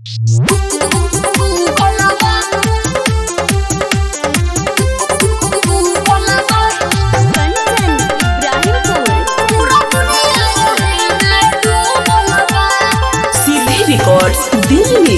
सीधे रिकॉर्ड्स दिल्ली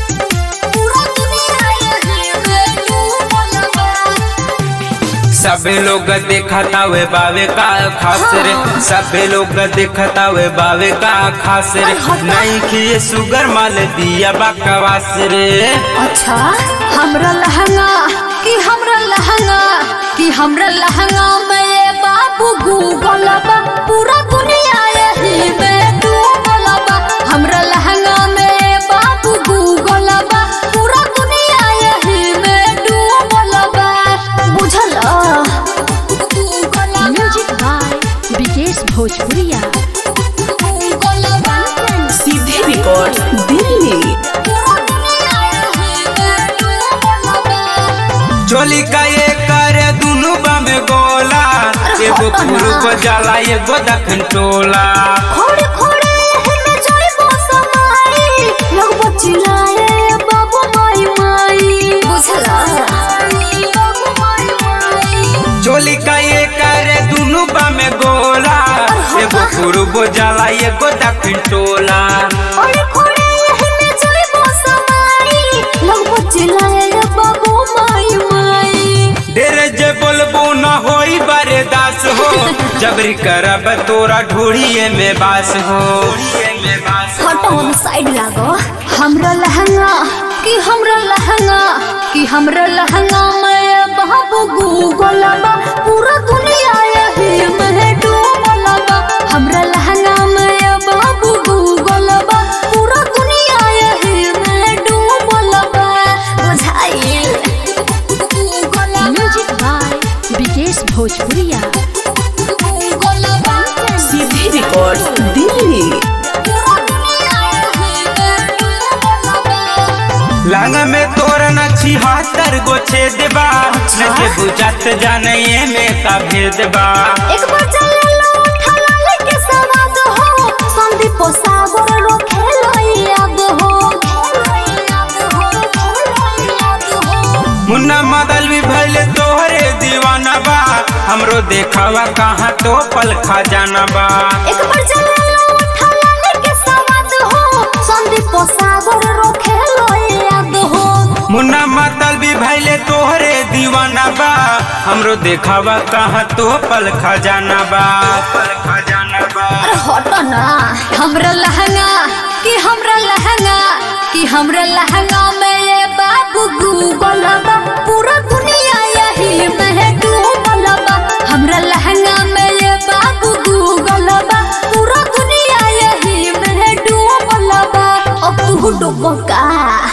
सबे लोग देखता वे बावे का खास रे सबे लोग देखता वे बावे का खास रे नहीं किए सुगर माल दिया बकवास रे अच्छा हमरा लहंगा कि हमरा लहंगा कि हमरा लहंगा में ये बाबू गूगल बा पूरा दुनिया यही में डूबल बा हमरा लहंगा में ये बाबू गूगल बा पूरा दुनिया यही में डूबल बा बुझल म्यूजिक बाय विकेश भोजपुरिया सीधे रिकॉर्ड्स दिल्ली चोली का ये करे दुनु बामे गोला एगो पूर्व जाला एगो दक्षिण टोला खोड़े खोड़े हिमे जाइबो समाई लोग बचिलाए बाबू माई माई बुझला चोली का ये करे दुनु बामे गोला एगो पूर्व जाला एगो दक्षिण टोला खोड़े खोड़े हिमे जाइबो समाई लोग बचिलाए बाबू माई माई डेरे जे बोलबो न होई बारे दास हो जबरी करब तोरा ढूढ़िए में बास हो हटो हम साइड लागो हमरा लहंगा कि हमरा लहंगा कि हमरा लहंगा में बाबू गूगल बा पूरा दुनिया यही में डूबल बा हमरा लहंगा में बाबू गूगल बा पूरा दुनिया यही में डूबल बा बुझाइल म्यूजिक बाय विकेश भोजपुरिया सीधे रिकॉर्ड्स दिल्ली लांग में तोर न छिहत्तर गो छेद बा न के बुझत जाने ये में का भेद बा एक बार चले लो ठलाले के सवाद हो संदीप सागर रो खेलो याद हो मुन्ना मदल भी भइले तोहरे दीवाना बा हमरो देखावा कहाँ तो पल खा जाना बा एक बार चले लो ठलाले के सवाद हो संदीप सागर रो खेलो याद हो मुन्ना मतल भी भइले तोहरे दीवाना बा हमरो देखावा कहाँ तो पल खा जाना बा पल खा जाना बा अरे हटो ना हमरा लहंगा कि हमरा लहंगा कि हमरा लहंगा में ये बाबू गूगल बा पूरा दुनिया यही में डूबल बा हमरा लहंगा में ये बाबू गूगल बा पूरा दुनिया यही में डूबल बा अब तू डूबो का